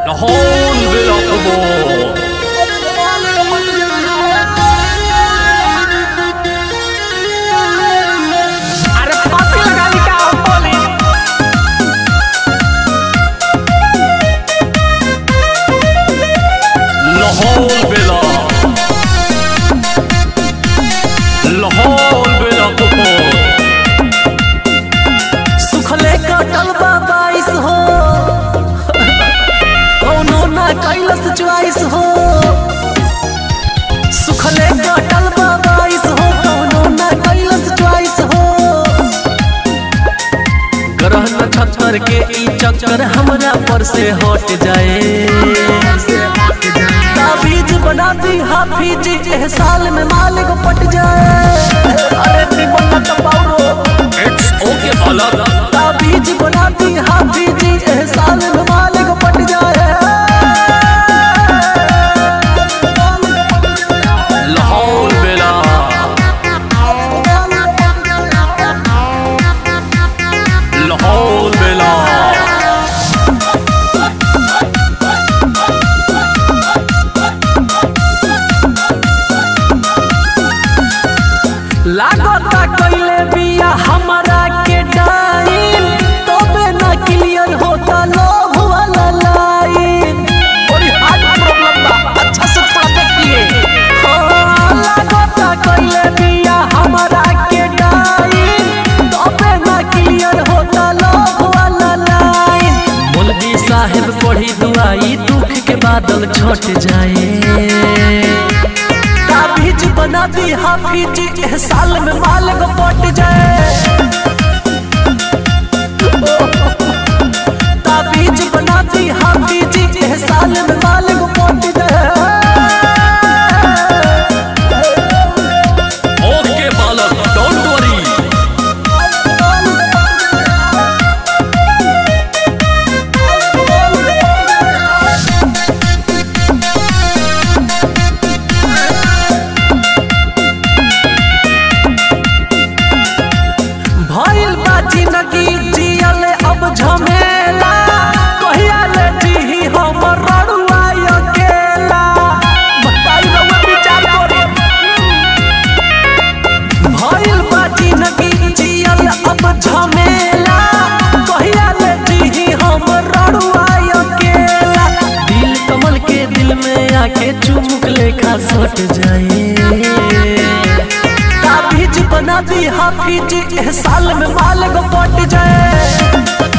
The whole bit of the ball. अरे फांसी लगा ली क्या हम बोले Lahore Bila. Lahore Bila Football. सुखले कटल बा बाईस हो कौनो ना कैलस च्वाइस हो सुखले कटल बा बाईस हो कौनो ना कैलस च्वाइस हो ग्रह नक्षत्र के ई चक्कर हमरा पर से हट जाए ताबीज बना दी हाफिज एह साल में मालिक पट जाए अरे निमन तो पाउरो It's okay, Balak. ताबीज बनाती हाफिज एह साल में मालिक पट जाए Lahore Bila. Lahore Bila. लागता कइले बिया हमरा के डाइन तबे ना क्लियर होता लोभ वाला लाइन बड़ी हार्ड प्रॉब्लम बा अच्छा से थोड़ा देखिए लागता कइले बिया हमरा के डाइन तबे ना क्लियर होता लोभ वाला लाइन मौलवी साहेब पढ़ी दुआई दुख के बादल छट जाए ताबीज बना दी हाफिज एह साल में मालिक पट जाए ताबीज बना दी हाफिज एह साल में मालिक पट जाए Okay, Balak. Don't worry. भइल बा जिंदगी जियल अब झमेला कहिया ले जीही हमर रड़ुआ अकेला बताई रउआ विचार करी भइल बा जिंदगी जियल अब झमेला कहिया ले जीही हमर रड़ुआ अकेला दिल कमल के दिल में आके चुमुक लेखा सट जाए ताबीज बना दी हाफिज एह साल में मालिक पट जाए